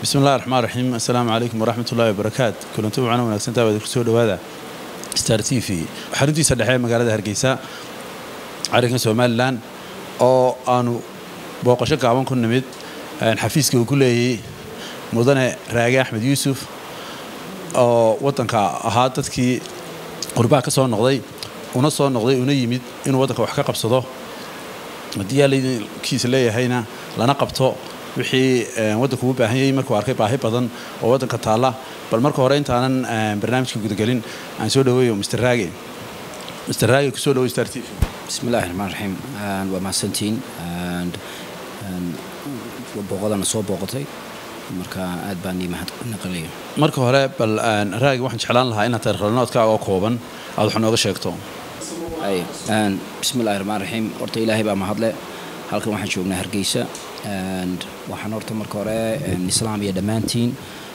bismi illahi raxmaan raxiim assalaamu calaykum waraxmat ullahi wabarakaat kulanti wacana wanaagsantaa waad kusoo dhowaada star t v xaruntiisa dhexe ee magaalada hargeysa carinka somalilan oo aanu booqasho gaaban ku nimid xafiiska uu ku leeyay mudane raage axmed yuusuf oo waddanka ahaa dadkii qurbaha ka soo noqday una soo noqday una yimid inuu waddanka wax ka qabsado haddii yaalkiisa leeyahayna lana qabto wixii waddanku u baahan yayay markuu arkay baahi badan oo waddanka taalla bal marka hore intaanan barnaamijka gudagelin aan soo dhaweeyo mr raage mr raage kusoo dhawo star t v bismi illahi raxmaan raxiim waa mahadsantiin booqadana soo booqotay marka aad baan ii mahad naqalaya marka hore bal raage waxaan jeclaan lahaa inaad taarikhnoloodkaaga oo kooban aad wax nooga sheegto bismi illahi raxmaan raxiim horta ilaahay baa mahadle halkan waxaan joognaa hargeysa waxaan horta marka hore islaamiya dhammaantiin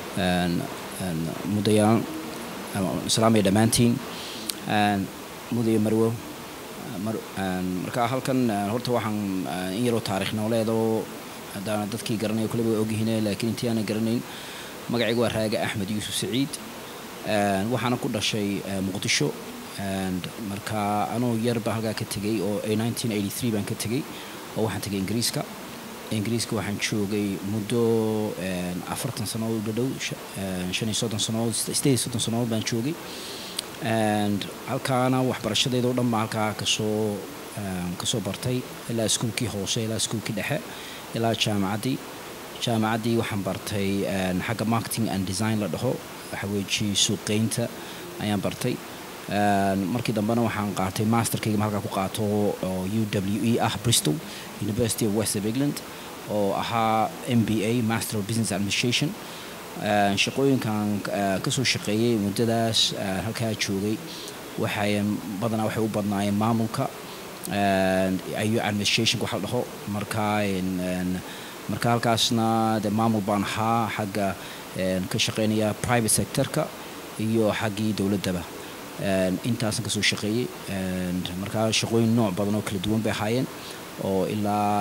mudayaan islaamiya dhammaantiin mudaya marwo marka halkan horta waxaan in yaroo taarikh nooleedoo haddaana dadkii garanaya kuleba way ogyihiin laakiin intii aanay garanayn magacayga waa raage axmed yuusuf saciid waxaana ku dhashay muqdisho marka anuu yar baa halkaa ka tegey oo baan ka tegey oo waxaan tegay ingiriiska ingiriiska waxaan joogay muddo afartan sannadood dhadhow shan iyo soddon sannadood sideed iyo soddon sannadood baan joogay halkaana waxbarashadeeda o dhan baa halkaa kasoo kasoo bartay ilaa iskuulkii hoose ilaa iskuulkii dhexe ilaa jaamacaddii jaamacaddii waxaan bartay xagga marketing and design la dhaho waxaweeji suuqeynta ayaan bartay markii dambena waxaan qaatay masterkayga halkaa ku qaato oo u w e ah bristol university of west of england oo ahaa m b a master of business administration shaqooyinkan kasoo shaqeeyey muddadaas halkaa joogay waxay badanaa waxay u badnaayeen maamulka iyo administrationka waxa la dhaho marka marka halkaasna de maamul baan ahaa xagga ka shaqeynaya private sectorka iyo xaggii dowladdaba intaasan kasoo shaqeeyey markaa shaqooyin nooc badan oo kala duwan bay ahaayeen oo ilaa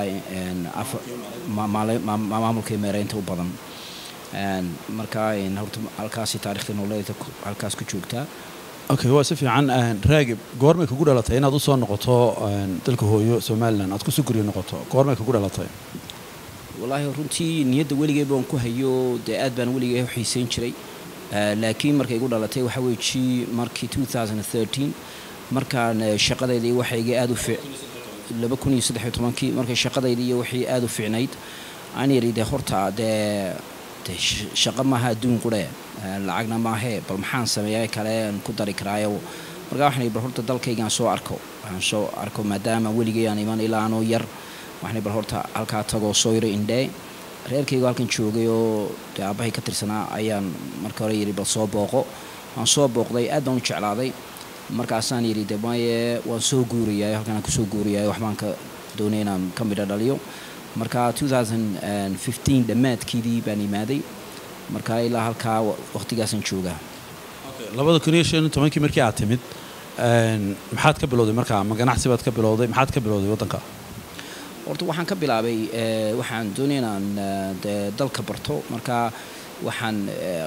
maamulka meereynta u badan markaa horta halkaasi taarikhda nooleeda halkaas ku joogtaa okay waa si fiican raagib goormay kugu dhalatay inaad u soo noqoto dalka hooyo somalilan aad kusoo guryo noqoto goormay kugu dhalatay wallaahi runtii niyadda weligay baan ku hayo dee aad baan weligay u xiiseyn jiray laakiin markay igu dhalatay waxaa weeji markii markaan shaqadayda iyo waxayga aad u kii markay shaqadayda iyo waxay aad u fiicnayd aan yidhi dee horta dee de shaqo maaha adduun qurhe lacagna maahee bal maxaan sameeya kale aan ku dari karaayo markaa waxaan bal horta dalkaygaan soo arko aan soo arko maadaama weligay aan iman ilaa anoo yar waxaan bal horta halkaa tagoo soo yaro indhee reerkaygu halkan joogay oo dee aabbahay ka tirsanaa ayaan marka hore yidhi bal soo booqo waan soo booqday aad baan u jeclaaday markaasaan yidhi de maye waan soo guurayaay halkan aan kusoo guurayaay waxbaan ka doonay inaan ka midho dhaliyo marka dhammaadkiidii baan imaaday marka ilaa halkaa waqtigaasaan joogaa labada kun iyo shan iyo tobankii markii aad timid maxaad ka bilowday markaa ma ganacsi baad ka bilowday maxaad ka bilowday waddanka horta waxaan ka bilaabay waxaan doonay inaan de dalka barto marka waxaan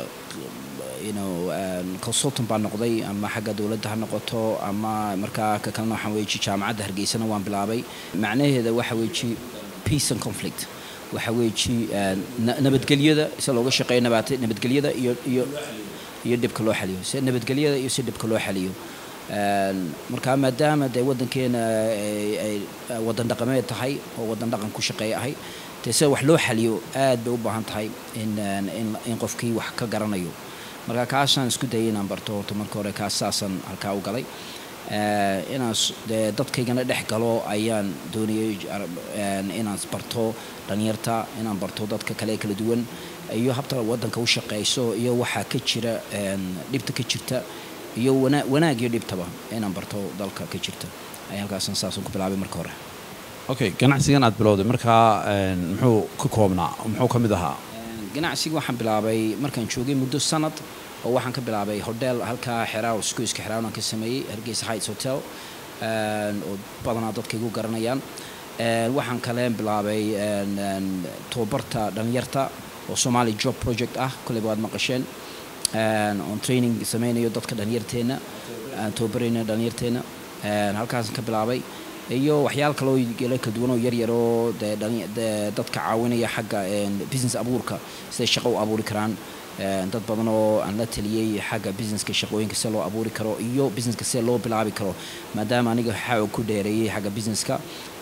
consultant baan noqday ama xagga dowladda ha noqoto ama markaa ka kalena waxaan weeji jaamacadda hargeysana waan bilaabay macnaheeda waxa weeji peace and conflict waxa weeji nabadgelyada si looga shaqeeyo nabadgelyada iyo iyo iyo dhibka loo xaliyo si nabadgelyada iyo si dhibka loo xaliyo marka maadaama dee waddankeena ay waddan dhaqameed tahay oo waddan dhaqan ku shaqeeya ahay dee sida wax loo xaliyo aad bay u baahan tahay in in qofkii wax ka garanayo marka kaasaan isku dayay inaan barto horta marka hore kaas saasaan halkaa u galay inaan dee dadkaygana dhex galo ayaan doonayay inaan barto dhalinyarta inaan barto dadka kale kala duwan iyo habta waddanka u shaqeyso iyo waxaa ka jira dhibta ka jirta iyo wanaag iyo dhibtaba inaan barto dalka ka jirta ay halkaasan saasaan ku bilaabay marka hore okay ganacsigan aad bilowday markaa muxuu ka koobnaa muxuu ka mid ahaa ganacsiga waxaan bilaabay markaan joogay muddo sanad oo waxaan ka bilaabay hodheel halkaa xeraaw iskuiska xeraawn aan ka sameeyey hargeysa heights hotel oo badanaa dadka igu garanayaan waxaan kale bilaabay tababarta dhalinyarta oo somali job project ah kolleyba waad maqasheen oon training sameynayo dadka dhalinyarteenna aan tababarayna dhalinyarteenna halkaasaan ka bilaabay iyo waxyaal kaloo yala kala duwan oo yaryar oo dee dadka caawinaya xagga business abuurka siday shaqo u abuuri karaan dad badan oo aan la taliyey xagga businesska shaqooyinka sida loo abuuri karo iyo businesska sida loo bilaabi karo maadaama aniga xaog ku dheereeyey xagga businesska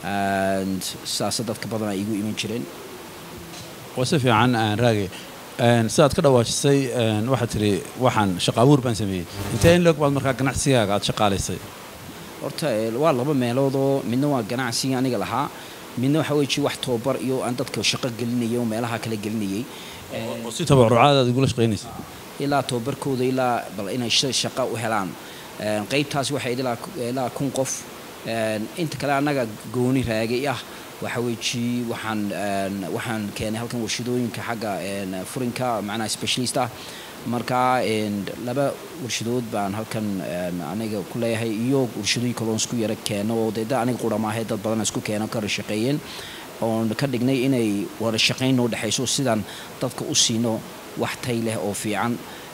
saasa dadka badan ay igu iman jireen waa si fiican raage sidaad ka dhawaajisay waxaad tiri waxaan shaqo abuur baan sameeyey intee in loog baad markaa ganacsigaaga aad shaqaalaysay horta waa laba meeloodoo midna waa ganacsiga aniga lahaa midna waxa weji wax tababar iyo aan dadka shaqo gelinayay oo meelaha kala gelinayay oo si tabarucaad aad igula shaqaynaysa ilaa tababarkooda ilaa bal inay shaqo u helaan qaybtaasi waxay ilaa kun qof inta kale annaga gooni raagay ah waxa weji waxaan waxaan keenay halkan warshadooyinka xagga furinka macnaha specialist ah marka laba warshadood baan halkan aniga ku leeyahay iyo warshadooyin kaloon isku yara keeno oo dee aniga qura maahe dad badan isku keeno kara shaqeeyeen oon ka dhignay inay wada shaqayn noo dhexayso sidaan dadka u siino wax tay leh oo fiican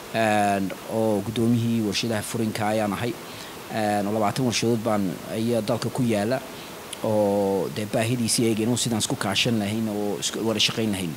oo guddoomiyihii warshadaha furinka ayaan ahay labaatan warshadood baan ayaa dalka ku yaala oo dee baahidiisii eegeen sidaan isku kaashan lahayn oo wada shaqayn lahayn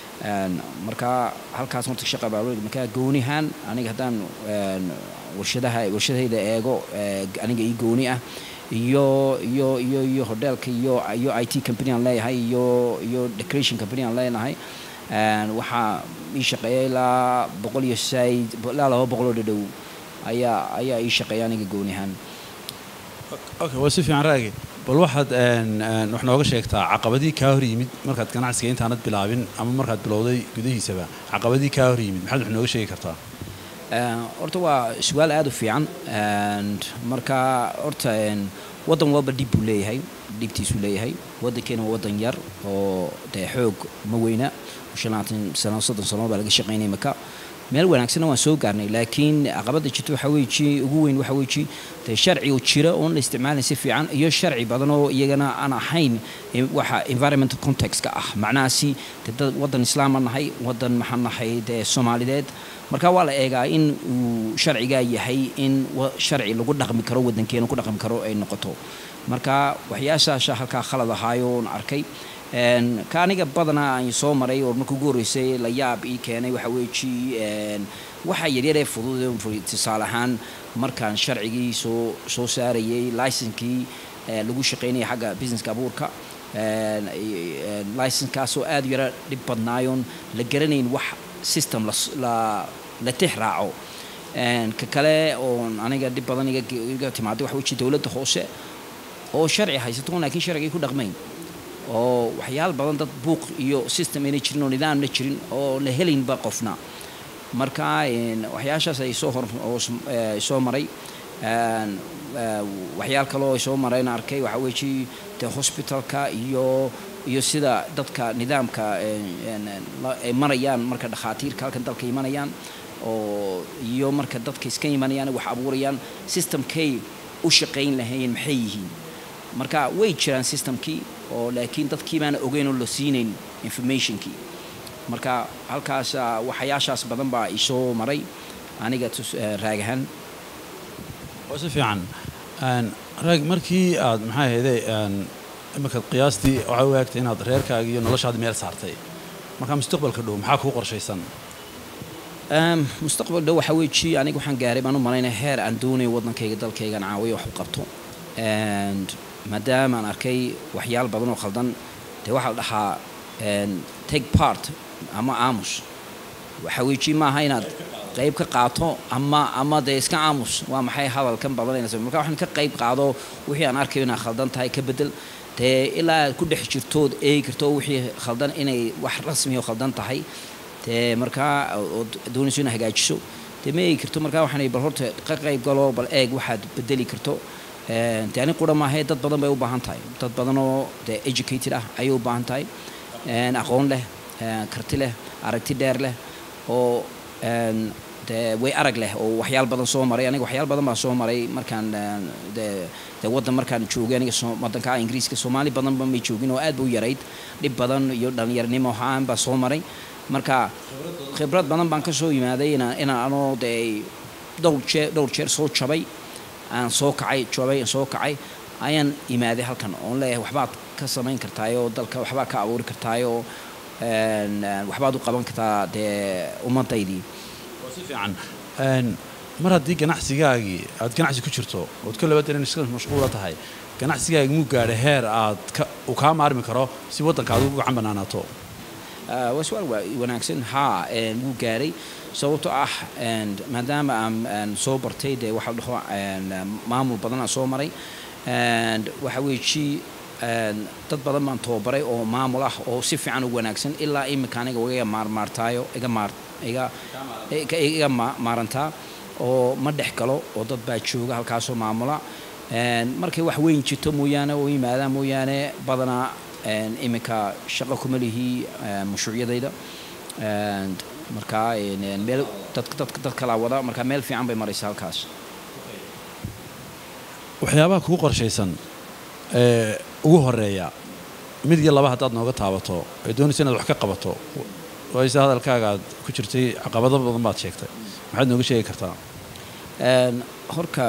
marka halkaas horta shaqa baa marka goonihaan aniga haddaan warshadaha warshadayda eego aniga ii gooni ah iyo iyo iyo iyo hotelka iyo iyo i t company aan leeyahay iyo iyo decoration company aan leenahay waxaa ii shaqeeya ilaa boqol iyo said ilaa laba boqoloo dhadhow ayaa ayaa ii shaqeeya aniga goonihaan okay waa si fiican raagi bal waxaad wax nooga sheegtaa caqabadii kaa hor yimid markaad ganacsiga intaanad bilaabin ama markaad bilowday gudihiisaba caqabadii kaa hor yimid maxaad wax nooga sheegi kartaa horta waa su-aal aada u fiican marka horta waddan walba dhib buu leeyahay dhibtiisuu leeyahay waddankeena waa waddan yar oo dee xoog ma weyna shan labaatan sano soddon sano baa laga shaqaynaya maka meel wanaagsanna waan soo gaarnay laakiin caqabadda jirta waxa weeji ugu weyn waxa weeji dee sharci oo jira oon la isticmaalin si fiican iyo sharci badan oo iyagana aan ahayn waxa environmental contextka ah macnahaasi dee dad waddan islaam aan nahay waddan maxaan nahay dee soomaalideed marka waa la eegaa in uu sharcigaa yahay in sharci lagu dhaqmi karo waddankeena ku dhaqmi karo ay noqoto marka waxyaashaasha halkaa khalad ahaayoon arkay ka aniga badanaa aan soo maray oo marka ugu horreysay la yaab ii keenay waxa weeji waxa yaryaree fudud tusaale ahaan markaan sharcigii soo soo saarayay licenkii lagu shaqaynaya xagga businesska abuurka licenkaasoo aada u yara dhib badnaayoon la garanayn wax system la la tix raaco ka kale oon aniga dhib badan iga timaaday waxa weji dowladda hoose oo sharci haysato laakiin sharcigii ku dhaqmayn oo waxyaal badan dad buuq iyo system ayna jirin oo nidaamna jirin oo la helaynba qofna marka waxyaashaas ay soo hor soo maray waxyaal kaloo ay soo mareen arkay waxa weeji dee hospitalka iyo iyo sida dadka nidaamka ay marayaan marka dhakhaatiirka halkan dalka imanayaan oo iyo marka dadka iska imanayaan wax abuurayaan systemkay u shaqayn lahayn maxay yihiin marka way jiraan systemkii oo laakiin dadkii baana ogeyn oo la siinayn informationkii marka halkaas waxyaashaas badan baa isoo maray aniga raagahan waa si fiican raag markii aad maxaa ahayday iminkaad qiyaastii waxaa u eegtay inaad reerkaaga iyo noloshaada meel saartay markaa mustaqbalka dhow maxaa kuu qorshaysan mustaqbal dhow waxa weeji aniga waxaan gaaray baan u malaynaya heer aan doonayo waddankayga dalkaygan caawiyo wax u qabto maadaama aan arkay waxyaal badan oo khaldan dee waxaa la dhahaa take part ama aamus waxa weeji maaha inaad qayb ka qaato ama ama dee iska aamus waa maxay hadalkan badanayna marka waxaan ka qayb qaado wixii aan arkayo inaad khaldan tahay ka bedel dee ilaa aad ku dhex jirtood eegi karto wixii khaldan inay wax rasmi oo khaldan tahay dee markaa ood doonayso inaad hagaajiso dee ma eegi karto markaa waxaan bal horta ka qayb galo bal eeg waxaad bedeli karto de ani qura maahae dad badan bay u baahan tahay dad badan oo de educated ah ayay u baahan tahay aqoon leh karti leh aragti dheer leh oo de way arag leh oo waxyaal badan soo maray aniga waxyaal badan baan soo maray markaan de de waddan markaan joogay aniga waddanka ingiriiska soomaali badanba may joogin oo aad ba u yarayd dhib badan iyo dhallinyarnimo ahaan baa soo maray marka khibrad badan baan ka soo yimaaday inaan inaan anoo dee dhowr jeer dhowr jeer soo jabay aan soo kacay jabay aan soo kacay ayaan imaaday halkan oon leeyahay waxbaad ka samayn kartaayoo dalka waxbaad ka abuuri kartaayoo waxbaad u qaban kartaa dee ummadaydii waa si fiican mar haddii ganacsigaagii aad ganacsi ku jirto ood ka laba daran iska mashquula tahay ganacsigaagi muu gaadha heer aad uu kaa maarmi karo si waddanka aad ugu gacan banaanaato waa su-aal wanaagsan haa wuu gaaray sababtoo ah maadaama aan soo bartay dee waxaa dhaho maamul badan aan soo maray waxa weeji dad badan baan tababaray oo maamul ah oo si fiican u wanaagsan ilaa imika aniga iga maarmaartaayo iga maar iga iga maarantaa oo ma dhex galo oo dad baa jooga halkaasoo maamula markay wax weyn jirto mooyaane oo yimaadaan mooyaane badanaa iminka shaqo kuma lihii mashruucyadayda markaa meel dad kalaa wada markaa meel fiican bay maraysa halkaas waxyaabaha kugu qorshaysan ee ugu horeeya mid iyo laba haddaad nooga taabato ee doonaysa inaad wax ka qabato wayse hadalkaaga aad ku jirtay caqabado badan baad sheegtay maxaad nooga sheegi kartaa horka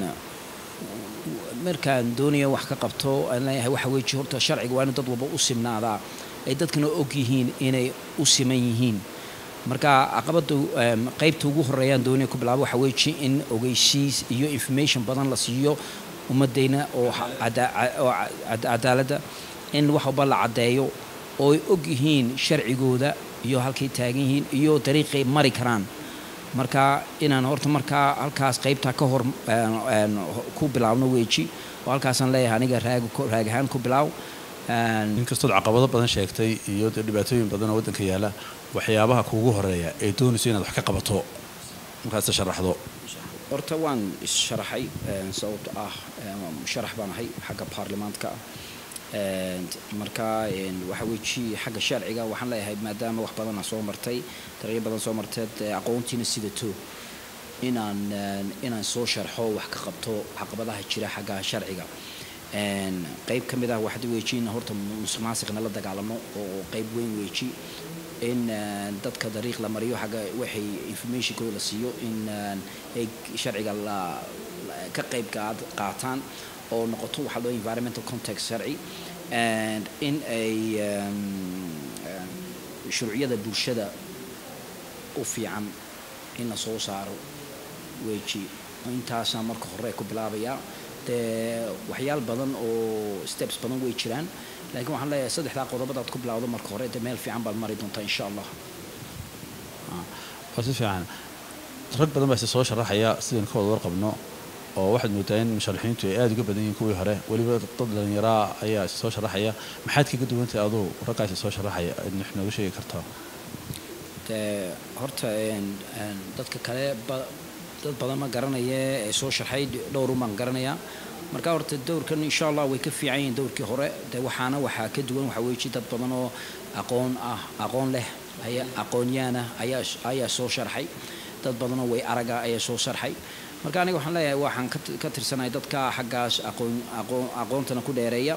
markaan doonaya wax ka qabto aan leeyahay waxa weeji horta sharciga waa in dad walba u simnaadaa ay dadkana og yihiin inay u siman yihiin marka caqabada qaybta ugu horeeyaan doonaya ku bilaabo waxa weeji in ogeysiis iyo information badan la siiyo ummadayna oo cadaaladda in wax walba la caddeeyo oo ay og yihiin sharcigooda iyo halkay taagan yihiin iyo dariiqay mari karaan marka inaan horta markaa halkaas qaybtaa ka hor ku bilaabno weeji oo halkaasaan leeyahay aniga raag ahaan ku bilaaw inkastood caqabado badan sheegtay iyo dee dhibaatooyin badan oo waddanka yaala waxyaabaha kuugu horeeya ee doonayso inaad wax ka qabato markaase sharaxdo horta waan issharaxay sababto ah sharax baan ahay xagga baarlamaanka marka waxa weeji xagga sharciga waxaan leeyahay maadaama wax badana soo martay daryo badan soo marteed aqoontiina sidato inaan inaan soo sharxo wax ka qabto caqabadaha jira xagga sharciga qayb ka mid ah waxaad weeji in horta musuq maasiqna la dagaalamo oo qayb weyn weeji in dadka dariiq la mariyo xagga waxay informationkooda la siiyo in ay sharciga la ka qayb qaataan oo noqoto waxaa loo environmental context sharci in ay shuruucyada bulshada u fiican in la soo saaro weji intaasaan marka hore ku bilaabayaa dee waxyaal badan oo steps badan way jiraan laakiin waxaan leeyahay saddexdaa qodobadaad ku bilawdo marka hore dee meel fiican baad mari doontaa insha allah waa si fiican rag badan baa se soo sharaxaya sidaynu ka wada warqabno oo waxaad moodaa in musharaxiintu ay aada uga badan yihiin kuwii hore weliba dad dhalinyaraa ayaa is soo sharaxaya maxaad kaga duwantahay aduu raggaas soo sharaxaya aad wax nooga sheegi kartaa dee horta dadka kale dad badan ma garanaya ee soo sharxay dhowrun baan garanayaa marka horta dowrkan insha allah way ka fiican yihiin dowrkii hore dee waxaana waxaa ka duwan waxaa weeji dad badan oo aqoon ah aqoon leh aya aqoonyaana ayaa ayaa soo sharxay dad badanoo way araga ayaa soo sharxay marka aniga waxaan leeyahay waxaan ka tirsanahay dadka xaggaas aqoon aqoon aqoontana ku dheereeya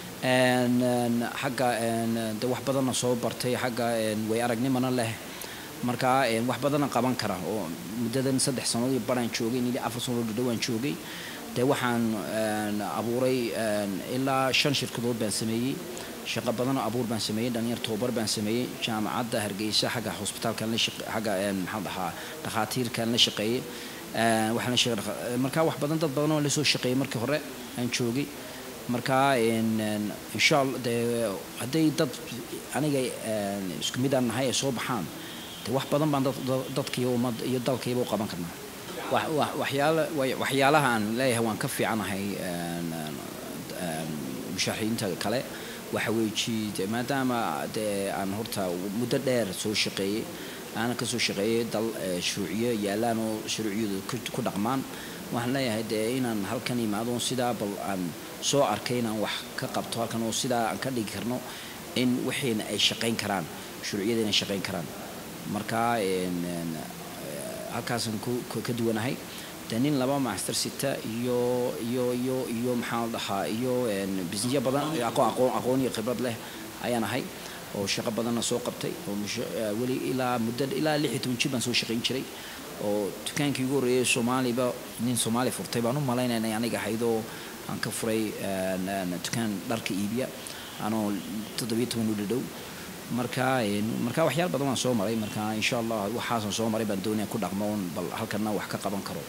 xagga de wax badanna soo bartay xagga way aragnimana leh marka wax badana qaban kara oo muddadan saddex sannadood iyo baraan joogay nili afar sannadood dhadhowaan joogay dee waxaan abuuray ilaa shan shirkadood baan sameeyey shaqo badanoo abuur baan sameeyey dhalinyar tobabar baan sameeyey jaamacadda hargeysa xagga hosbitaalkan la xagga maxaa dhahaa dhakhaatiirkan la shaqeeyey waxaan la shaqeey marka wax badan dad badan oo la soo shaqeeyey markii hore aan joogay marka insha allah dee hadday dad aniga isku mid aan nahay ay soo baxaan de wax badan baan dadkii ummad iyo dalkayba u qaban karnaa waxyaala waxyaalaha aan leeyahay waan ka fiicanahay musharaxiinta kale waxa weeji de maadaama dee aan horta muddo dheer soo shaqeeyey aana kasoo shaqeeyey dal shuruuciyo yaalaan oo shuruuciyadu ku dhaqmaan waxaan leeyahay dee inaan halkan imaado sidaa bal aan soo arkay inaan wax ka qabto halkan oo sidaa aan ka dhigi karno in wixiina ay shaqayn karaan shuruuciyada inay shaqayn karaan marka halkaasaan ka duwanahay de nin laba master sita iyo iyo iyo iyo maxaa la dhahaa iyo bisniyo badan aqoon aqoon iyo khibrad leh ayaan ahay oo shaqo badanna soo qabtay oo weli ilaa muddo ilaa lix iyo toban jir baan soo shaqayn jiray oo dukaankii ugu horreeyay soomaaliba nin soomaali furtay baan u malaynayna aniga ahaydoo aan ka furay dukaan dharka iibiya anoo toddobiyo toban u dhadhow marka marka waxyaal badan waan soo maray marka insha allah waxaasan soo maray baan doonaya ku dhaqmo un bal halkana wax ka qaban karo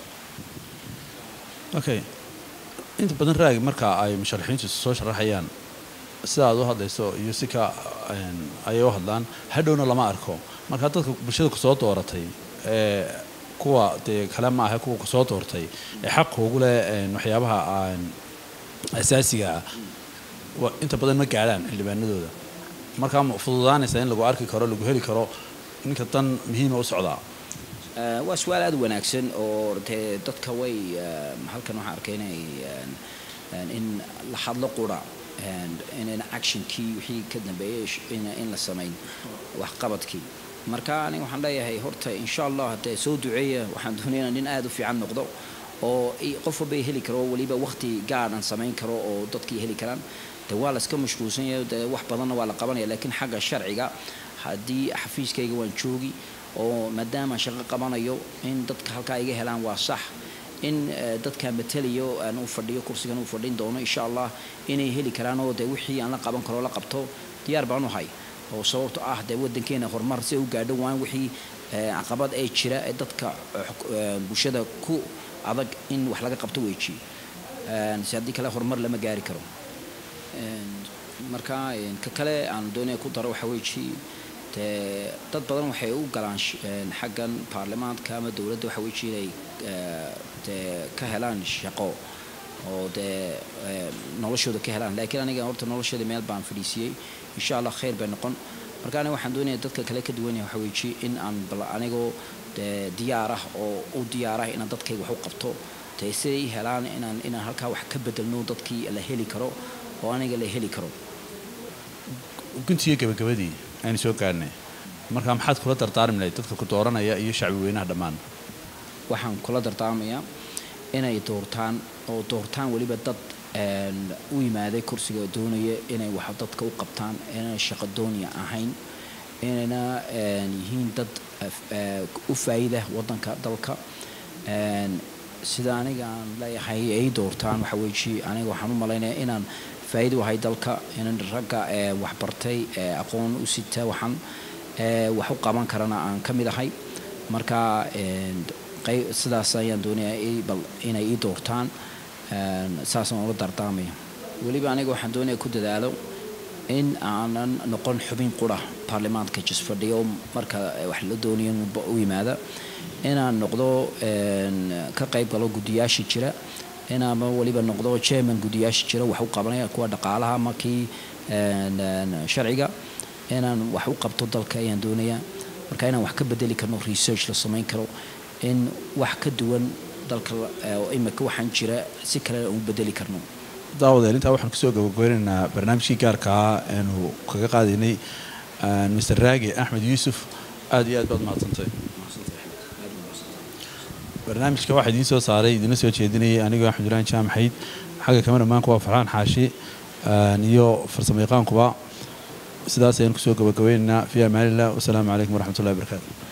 okay inta badan raagi marka ay musharaxiintu soo sharaxayaan sida aad u hadlayso iyo si ka ayay u hadlaan hadhowna lama arko marka dadka bulshada kusoo dooratay ee kuwa dee kale ma aha kuwa kusoo doortay ee xaqa ugu leh waxyaabaha asaasiga ah inta badan ma gaadhaan xildhibaanadooda markaa ma fududaanaysa in lagu arki karo lagu heli karo ninka dan muhiima u socdaa waa su-aal aada u wanaagsan oo dee dadka way halkan waxaan arkay inay in la hadlo qura inayna actionkii wixii ka dambeeyey in la samayn waxqabadkii marka aniga waxaan leeyahay horta insha allah haddee soo duceeya waxaan doonaya nin aada u fiican noqdo oo qof walba heli karo weliba waqti gaadhan samayn karo oo dadkii heli karaan de waa la iska mashquulsan yahay de wax badanna waa la qabanaya laakiin xagga sharciga haddii xafiiskayga waan joogi oo maadaama shaqo qabanayo in dadka halkaa iga helaan waa sax in dadka matalayo aan u fadhiyo kursigan u fadhin doono insha allah inay heli karaan oo de wixii aan la qaban karo la qabto diyaar baan u hay oo sababto ah dee waddankeena horumar si u gaadho waan wixii caqabad ee jira ee dadka bulshada ku adag in wax laga qabto weeji si haddii kale horumar lama gaari karo marka ka kale aan doonaya ku daro waxa weeji dee dad badan waxay u galaan xaggan baarlamaanka ama dowladda waxa weeji inay dee ka helaan shaqo oo dee noloshooda ka helaan laakiin aniga horta noloshooda meel baan fadhiisiyey insha allah khayr bay noqon marka aniga waxaan doonaya dadka kale ka duwan yahay waxa weeji in aan bal anigoo dee diyaar ah oo u diyaar ah inaan dadkayga wax u qabto dee siday helaan inaan inaan halkaa wax ka bedelno dadkii la heli karo oo aniga la heli karo guntiyo gabagabadii aynu soo gaadhnay marka maxaad kula dardaarmi lahayd dadka ku dooranaya iyo shacbi weynaha dhammaan waxaan kula dardaarmayaa inay doortaan oo doortaan weliba dad u yimaaday kursiga doonaya inay wax dadka u qabtaan inayna shaqo dooniya ahayn inayna yihiin dad u faa'ida waddanka dalka sida aniga aan leeyahay ay doortaan waxa weeji aniga waxaan u malaynayaa inaan faa'iido ahay dalka inaan ragga waxbartay aqoon u sita waxaan wax u qaban karana aan ka mid ahay marka sidaas ayaan doonayaa bal inay ii doortaan saasaan ula dardaarmaya weliba aniga waxaan doonaya ku dadaalo in aanan noqon xubin qura baarlamaanka jisfadhiyo marka wax la doonayo u yimaada inaan noqdo ka qayb galo guddiyaasha jira inaama weliba noqdo chairman guddiyaasha jira wax u qabanaya kuwa dhaqaalaha ama kii sharciga inaan wax u qabto dalka ayaan doonayaa marka inaan wax ka bedeli karno research la samayn karo in wax ka duwan dalka imika waxaan jira si kale aan u bedeli karno daawadeel intaa waxaan kusoo gabagabeynaynaa barnaamijkii gaarka ah eenu kaga qaadaynay mr raage axmed yuusuf aada iyo aad baad mahadsantay barnaamijka waxaa idiin soo saaray idiina soo jeedinayay anigoo axmed ibrahim jaamaxayd xagga kameramaanku waa farxaan xaashi iyo farsamo yaqaankuba sidaas ayaan kusoo gabagabeynaynaa fi amaanillah wasalaamu calaykum waraxmat ullahi barakaatu